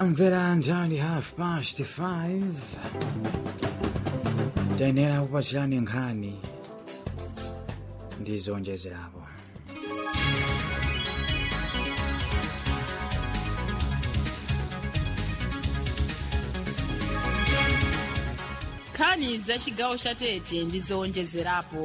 mvera njali half past 5 tayenera kupachirani nkhani ndi zonjezerapo nkhani za chigawo cha tete ndi zowonjezerapo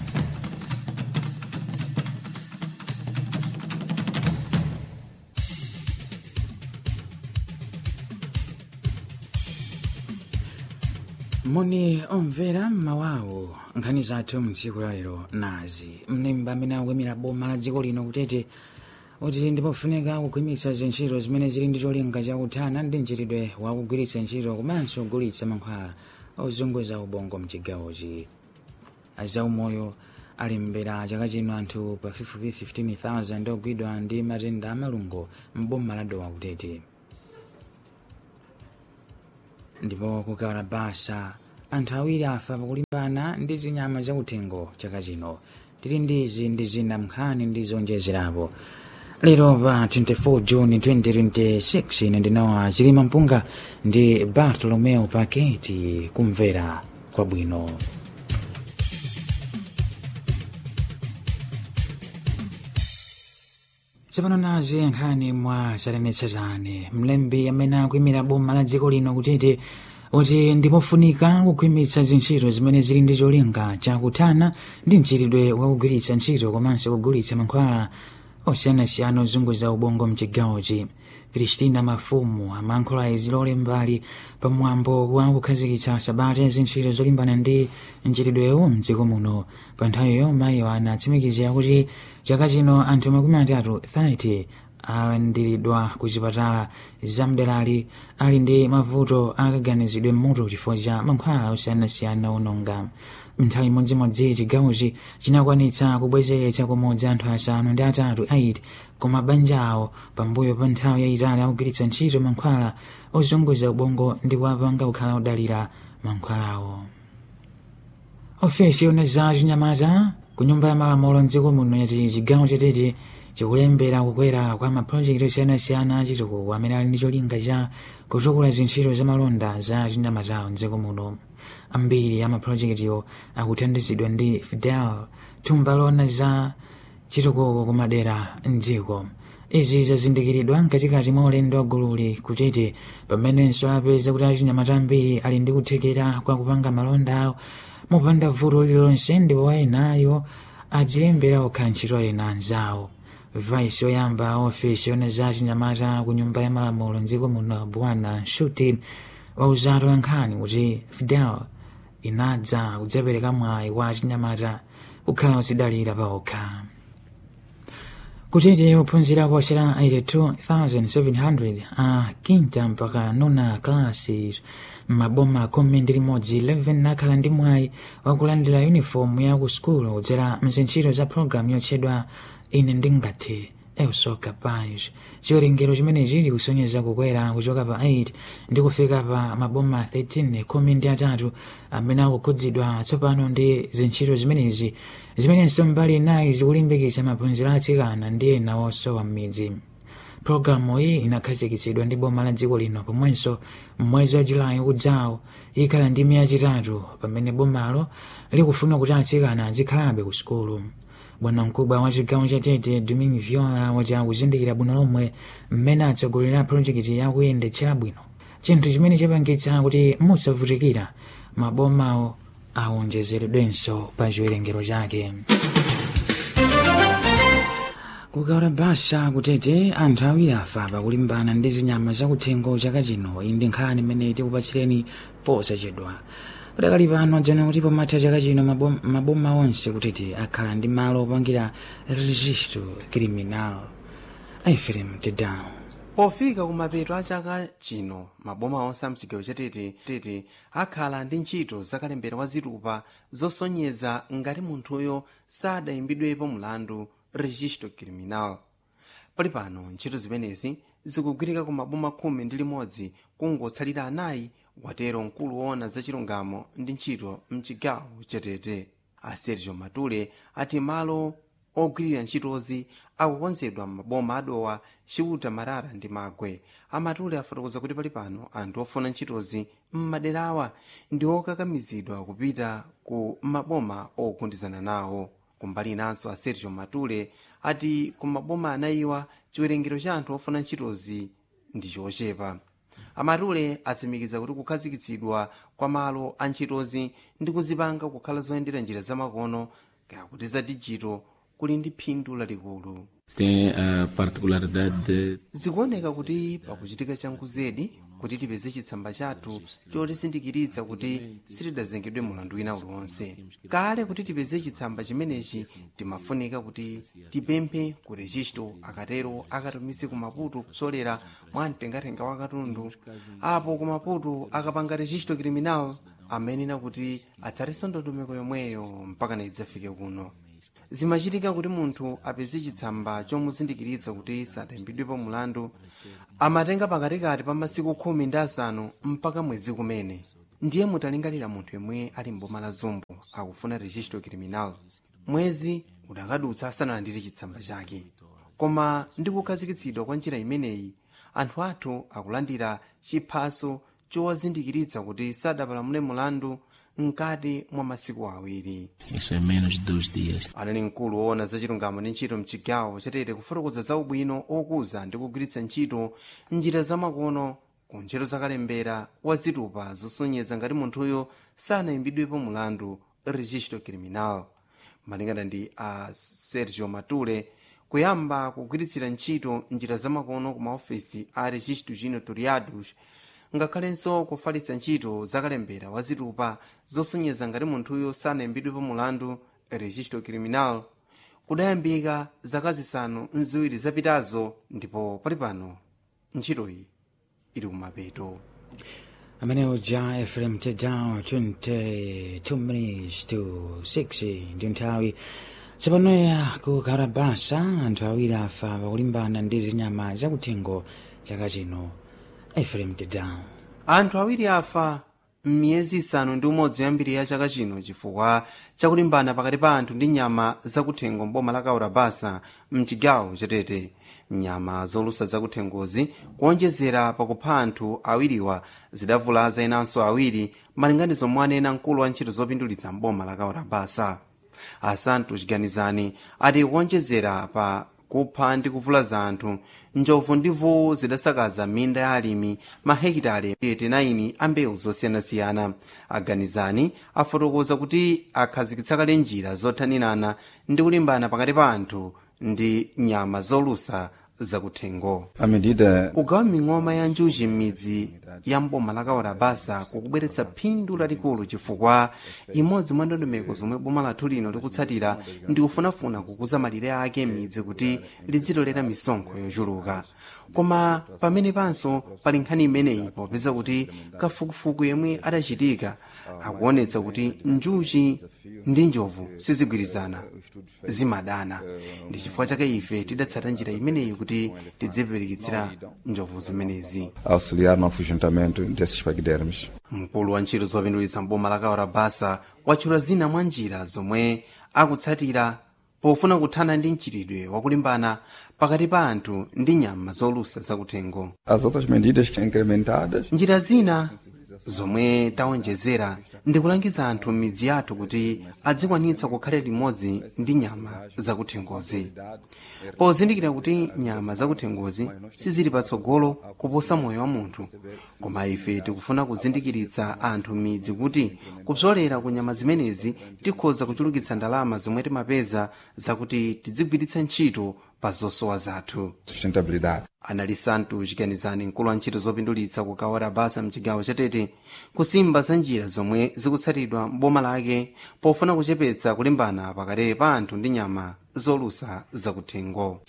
moni omvera mmawawo nkhani zathu mtsiku lalero nazi mnemba amene akuyimira boma la dziko lino kutete kuti ndipofunika kukhwimitsa zintchito zimene zili ndi cholinga chakuthana ndi mchitidwe wakugwiritsa ntchito komanso kugulitsa mankhwala ozunguza ubongo mchigawochi azaumoyo ali mbera chaka chino anthu pafupifupi 15000 ogwidwa ndi matenda amalungo mboma la dowa kutete ndipo kukawala basa anthu awiri afa pakulimbana ndi zinyama zakuthengo chaka chino tili ndi izi ndi zina mnkhani ndi zonjezerapo lero pa 24 juni 2026 ine ndinawa chilima mpunga ndi bartolomeo paketi kumvera kwabwino tsopano nazi nkhani mwa satanetsatane mlembi amene akuyimira boma la dziko lino kutete kuti ndipofunika kukhwimitsa zintchito zimene zili ndi cholinga chakuthana ndi mchitidwe wakugwiritsa ntchito komanso kugulitsa mankhwala osiyanasiyana ozunguza ubongo mchigawochi kristina mafumu amayankhula izi lole mbali pamwambo wa kukhazikitsa sabata ya zintchito zolimbana ndi mchitidwewu mdziko muno pa nthawiyo mayiyo anatsimikizira kuti chaka chino anthu makumi atatu 30 alandiridwa ku zipatala zamderali ali ndi mavuto akaganizidwe mmutu chifukwa cha mankhwala osiyanasiyana ononga nthawi imodzimodzi chigawochi chinakwanitsa kubwezeretsa kumodzi anthu asanu ndi atatu 8 ku mabanja awo pambuyo pa nthawi yayitali akugwiritsa ntchito mankhwala ozunguza ubongo ndi kuwapanga kukhala odalira mankhwalawo ofesi yona za chinyamata ku nyumba ya malamulo mdziko muno yati chigawo chatete chikulembera kukwera kwa mapulojekiti osiyanasiyana achitukuko amene ali ndi cholinga cha kutukula zintchito za malonda za chinyamatawo mdziko muno ambiri a mapulojekitiwo akuthandizidwa ndi fidel thumba lona za chitukuko kumadera mdziko izi zazindikiridwa mkatikati mwa ulendo wa gululi kutete pamenenso apeza kuti achinyamata ambiri ali ndi kuthekera kwa kupanga malonda awo mopanda vuto lililonse ndipo wayenayo adzilembera okha ntchito ena anzawo vice yoyamba ofesi yona za chinyamata ku nyumba ya malamulo mdziko muno bwana shuti wauzatu ankhani kuti fidel inadza kudzapereka mwayi kwa chinyamata kukhala odzidalira paokha kutete ophunzira kuwachera 82700 a quinta mpaka nona classes maboma khumi ndi limodzi 11 nakhala ndi mwayi wakulandira uniform ya ku sukulu kudzera mzintchito za programu yotchedwa ine ndingathe elso capaz chiwerengero chimene chili kusonyeza kukwera kuchoka pa 8 ndi kufika pa maboma 13 khumi ndi atatu amene akukhudzidwa tsopano ndi zintchito zimenezi zimenenso mbali inayi zikulimbikitsa maphunziro atsikana ndi ena osowa m'midzi pologalamu iyi inakhazikitsidwa ndi boma la dziko lino pomwenso mmwezi wa julayi ukudzawo ikhala ndi miya chitatu pamene bomalo likufuna kuti atsikana azikhalabe ku sukulu bwana mkubwa wa chigawo cha tete domin viola wati akuzindikira bwino lomwe mmene atsogolera projekiti yakuyendetsera bwino chinthu chimene chapangitsa kuti musavutikira mabomawo awonjezeredwenso pa chiwerengero chake kukawala basa kutete anthu awiri afa pakulimbana ndi zinyama zakuthengo chaka chino iyi ndi nkhani imene tikupatsireni posachedwa padakali pano adzana kuti pomatha chaka chino mabom- maboma onse kutete akhala ndi malo opangira registro criminal aifrem tedown pofika kumapeto a chaka chino maboma onse a mchigawo chatete tete akhala ndi ntchito zakalembera wa zitupa zosonyeza ngati munthuyo sadayimbidwepo mlandu registro criminal pali pano ntchito zimenezi zikugwirika ku maboma khumi ndi limodzi kungotsalira anayi watero mkulu woona zachilungamo ndi ntchito mchigawo chatete a sergio matule ati malo ogwirira ntchitozi akukonzedwa m'maboma adowa chiuta marara ndi magwe amatule afotokoza kuti pali pano anthu ofuna ntchitozi m'maderawa ndi okakamizidwa kupita ku maboma ogundizana nawo kumbali inanso a sergio matule ati ku maboma anayiwa chiwerengero cha anthu ofuna ntchitozi ndi chochepa amatule atsimikiza kuti kukhazikitsidwa kwa malo a ntchitozi ndi kuzipanga kukhala zoyendera njira zamakono kakuti za dijito kuli ndi phindu lalikulu tem a particularidade de zikuoneka kuti pakuchitika chankuzedi kuti tipeze chitsamba chathu chotisindikiritsa kuti sitidazengedwe mulandu wina uliwonse kale kuti tipeze chitsamba chimenechi timafunika kuti tipemphe ku registo akatero akatumize ku maputo kupsolera mwa mtengatenga wa katundu apo ku maputo akapanga registo criminal amenena kuti atsatenso ndondomeko yomweyo mpaka na idzafike kuno zimachitika kuti munthu apeze chitsamba chomuzindikiritsa kuti sadaimbidwepo mulandu amatenga pakatikati pa masiku khumi ndi asanu mpaka mwezi kumene ndiye mutalingalira munthu yemwe ali mboma la zombo akufuna registro criminal mwezi udakadutsa asanalandire chitsamba chake koma ndi kukhazikitsidwa kwa njira imeneyi anthu athu akulandira chiphaso chowazindikiritsa kuti sadapalamule mulandu mkati mwa masiku awiri isso é menos de dois dias. anali mkulu woona za chilungamo ndi ntchito mchigawo chatete kufotokoza za ubwino okuza ndi kugwiritsa ntchito njira zamakono ku ntchito zakalembera wa zitupa zosonyeza ngati munthuyo sanayimbidwepo mulandu registro criminal malingana ndi a sergio matule kuyamba kugwiritsira ntchito njira zamakono ku maofesi a registro ginotoriados ngakhalenso kufalitsa ntchito zakalembera wa zitupa zosonyeza ngati munthuyo sanayimbidwepo mulandu registro criminal kudayambika zaka zisanu nziwiri zapitazo ndipo pali pano ntchitoyi ili kumapeto amene uja efrem tedown 22 minutes to 6 ndi nthawi tsopanoya ku karabasa anthu awiri afa pakulimbana ndi zinyama zakuthengo chaka chino efrem tedown anthu awiri afa m'miyezi isanu ndi umodzi yambiri ya chaka chino chifukwa chakulimbana pakati pa anthu ndi nyama zakuthengo mboma la kaurabasa mchigawo chatete nyama zolusa zakuthengozi kuonjezera pakupha anthu awiriwa zidavulaza inanso awiri malinganizo mwanena mkulu wa ntchito zopindulitsa mboma la kaurabasa asantos ganizani ati kuonjezera pa kupha ndi kuvulaza anthu njovu ndi vuwu zidasakaza minda ya alimi mahekitale 89 a mbewu zosiyanasiyana aganizani afotokoza kuti akhazikitsa kale njira zothanirana ndi kulimbana pakati pa anthu ndi nyama zolusa zakuthengo À medida kugawa ming'oma ya njuchi m'midzi ya mboma la kawarabasa kukubweretsa phindu lalikulu chifukwa imodzi mwa ndondomeko zomwe boma lathu lino likutsatira ndi kufunafuna kukuza malire ake m'midzi kuti lidzitolera misonkho yochuluka koma pamene panso pali nkhani imeneyi popeza kuti kafukufuku yemwe adachitika akuonetsa kuti njuchi ndi njovu sizigwirizana zimadana ndi chifukwa chake ife tidatsata njira imeneyi kuti tidzipirikitsira njovu zimenezi auxiliar no afugentamento desses paquidermes. mkulu wa ntchito zopindulitsa mboma la kawarabasa watchula zina mwa njira zomwe akutsatira pofuna kuthana ndi mchitidwe wakulimbana pakati pa anthu ndi nyama zolusa zakuthengo As outras medidas que incrementadas njira zina zomwe taonjezera ndi kulangiza anthu m'midzi yathu kuti adzikwanitsa kukhala limodzi ndi nyama zakuthengozi pozindikira kuti nyama zakuthengozi sizili patsogolo kuposa moyo wa munthu koma ife tikufuna kuzindikiritsa anthu m'midzi kuti kupsolera ku nyama zimenezi tikhoza kuchulukitsa ndalama zomwe timapeza zakuti tidzigwiritsa ntchito pa zosowa zathu sustentabilidade. anali santu chiganizani mkulu wa ntchito zopindulitsa kukawala basa mchigawo chatete kusimba za njira zomwe zikutsatidwa m'boma lake pofuna kuchepetsa kulimbana pakati pa anthu ndi nyama zolusa zakuthengo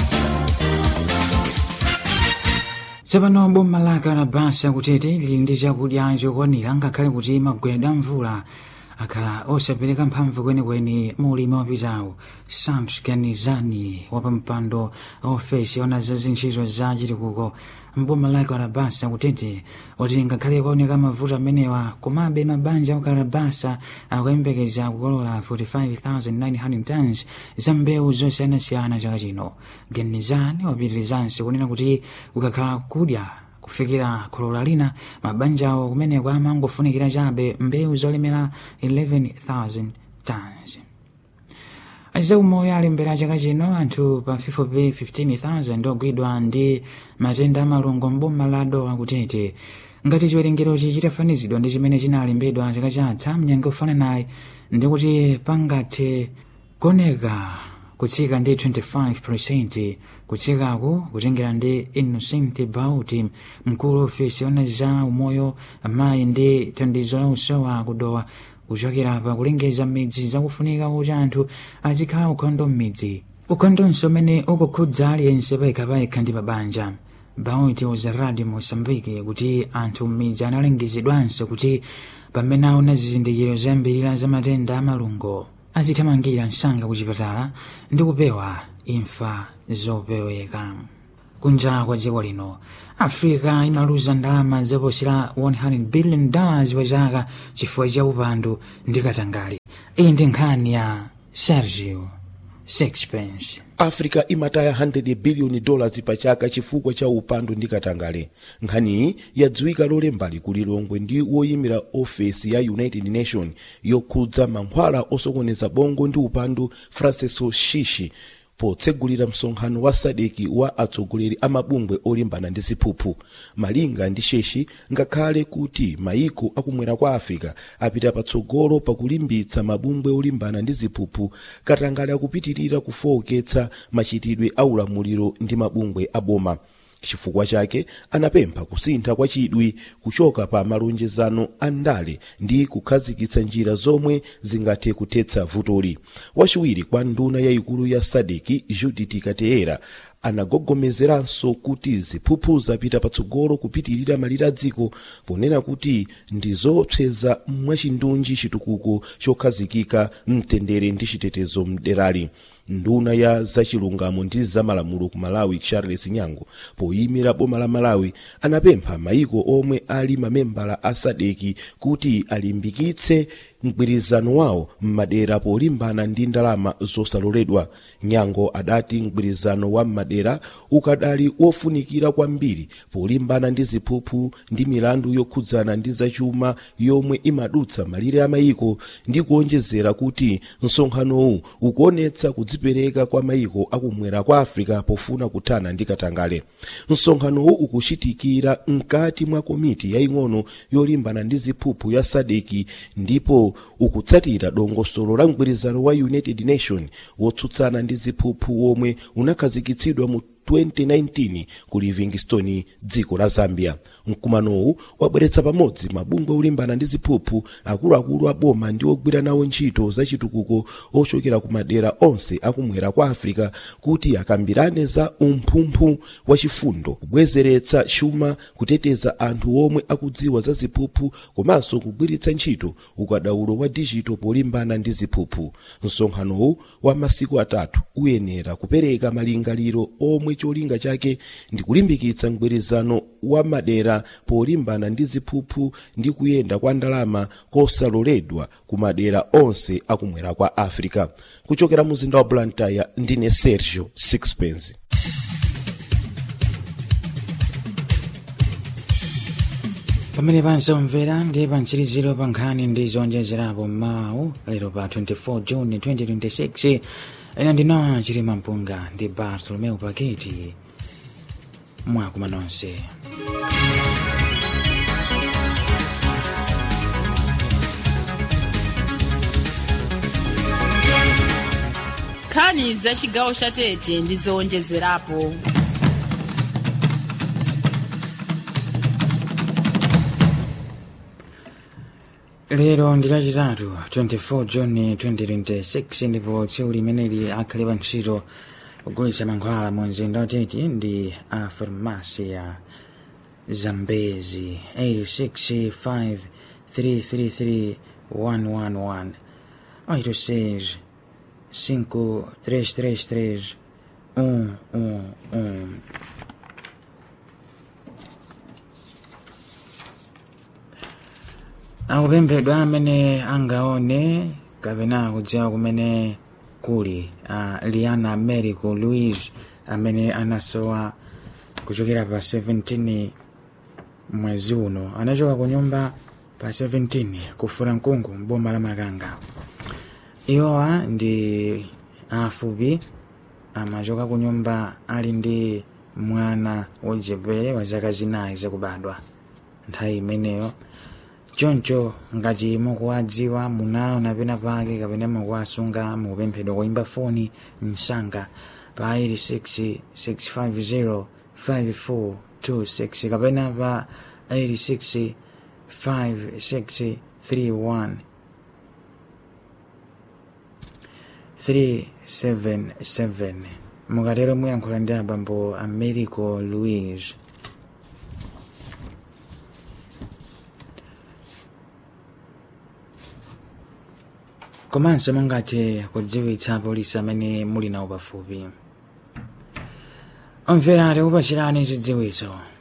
tsopano boma la kalabasa kutete lili ndi chakudya chokwanira ngakhale kuti magwedwa mvula akhala osapereka mphamvu kwenikweni mu ulimi wapitawu sams ganizani wapampando ofesi ona za zintchito za chitukuko mboma la kalabasa kutete kuti ngakhale kuoneka mavuto amenewa komabe mabanja okalabasa akuyembekeza kukolola 45900 tons za mbewu zosiyanasiyana chaka chino ganizani wapitirizanso kunena kuti kukakhala kudya kufikira kholola lina mabanjawo kumeneko amangofunikira chabe mbewu zolemera 11000 tons azaumoyo alembera chaka chino anthu pafupifupi 15000 ogwidwa ndi matenda amalungo mboma la dowa kutete ngati chiwerengerochi chitafanizidwa ndi chimene chinalembedwa chaka chatha mnyengo ufananayi ndi kuti pangathe kuoneka kutsika ndi 25 kutsikaku kutengera ndi innocent bauti mkulu ofesi ona za umoyo amayi ndi thandizo la usowa kudowa kuchokera pa kulengeza midzi zakufunika kuti anthu azikhala ukhondo m'midzi ukhondonso umene ukukhudza aliyense payekhapayekha ndi mabanja bauti uza radio mosambiki kuti anthu m'midzi analengezedwanso kuti pamene aona zizindikiro zambirira za matenda amalungo azithamangira msanga ku chipatala ndi kupewa imfa zopeweka kunja kwa dziko lino africa imaluza ndalama zoposera 100 billion dollars pa chaka chifukwa cha upandu ndi katangale iyi ndi nkhani ya sergio sixpence africa imataya 100 biliyoni dollars pa chaka chifukwa cha upandu ndi katangale nkhaniyi yadziwika lolembali kulilongwe ndi woyimira ofesi ya united nation yokhudza mankhwala osokoneza bongo ndi upandu francisco shishi potsegulira msonkhano wa sadeki wa atsogoleri a mabungwe olimbana ndi ziphuphu malinga ndi sheshi ngakhale kuti mayiko akumwera kwa africa apita patsogolo pakulimbitsa mabungwe olimbana ndi ziphuphu katangale akupitirira kufowoketsa machitidwe a ulamuliro ndi mabungwe aboma chifukwa chake anapempha kusintha kwa chidwi kuchoka pa malonjezano a ndale ndi kukhazikitsa njira zomwe zingathe kuthetsa vutoli wachiwiri kwa nduna yayikulu ya sadeki judith kateera anagogomezeranso kuti ziphuphu zapita patsogolo kupitirira malire a dziko ponena kuti ndi zoopseza mwachindunji chitukuko chokhazikika mtendere ndi chitetezo mderali nduna ya zachilungamo ndi zamalamulo ku malawi charles nyango poyimira boma la malawi anapempha mayiko omwe ali mamembala a sadeki kuti alimbikitse mgwirizano wawo m'madera polimbana ndi ndalama zosaloledwa nyango adati mgwirizano wa m'madera ukadali wofunikira kwambiri polimbana ndi ziphuphu ndi milandu yokhudzana ndi zachuma yomwe imadutsa malire a mayiko ndi kuonjezera kuti msonkhanowu ukuonetsa kudzipereka kwa mayiko akumwera kwa africa pofuna kuthana ndi katangale msonkhanowu ukuchitikira mkati mwa komiti yaying'ono yolimbana ndi ziphuphu ya sadeki ndipo ukutsatira dongosolo la mgwirizano wa united nation wotsutsana ndi ziphuphu womwe unakhazikitsidwa mu 2019 ku livingstone dziko la zambia mkumanowu wabweretsa pamodzi mabungwe olimbana ndi ziphuphu akuluakulu a boma ndi ogwira nawo ntchito zachitukuko ochokera ku madera onse akumwera kwa africa kuti akambirane za umphumphu wachifundo kubwezeretsa chuma kuteteza anthu omwe akudziwa za ziphuphu komanso kugwiritsa ntchito ukadaulo wa dijito polimbana ndi ziphuphu msonkhanowu wa masiku atatu uyenera kupereka malingaliro omwe cholinga chake ndi kulimbikitsa mgwirizano wa madera polimbana ndi ziphuphu ndi kuyenda kwa ndalama kosaloledwa ku madera onse akumwera kwa africa kuchokera muzinda wa blantyre ndine sergio sixpence pamene pansomvera ndi pamtsiriziro pa nkhani ndi zonjezerapo mawu lero pa 24 juni 2026 ena ndina chilima mpunga ndi bartolomeu paketi mwakuma nonse nkhani za chigawo cha tete ndi zowonjezerapo lero ndi lachitatu 24 juni 2026 ndipo tsiku limeneli akhale pa ntchito kugulitsa mankhwala mu mzinda watete ndi a farmasi ya zambezi 865 333 111 86 5333 111 akupemphedwa amene angaone kapena kudziwa kumene kuli a liana americo louis amene anasowa kuchokera pa 17 mwezi uno anachoka ku nyumba pa 17 kufuna mkungu mboma la makanga iwowa ndi afupi amachoka ku nyumba ali ndi mwana wochepere wa zaka zinayi zakubadwa nthawi imeneyo choncho ngati mukuwadziwa munaona pena pake kapena mukuwasunga mukupemphedwa kuimba foni msanga pa 866505426 kapena pa 86563 377 mukatero muyankhula ndi abambo americo louis komanso mungathe kudziwitsa polisi amene muli nawo pafupi omvera tikupachirani zidziwitso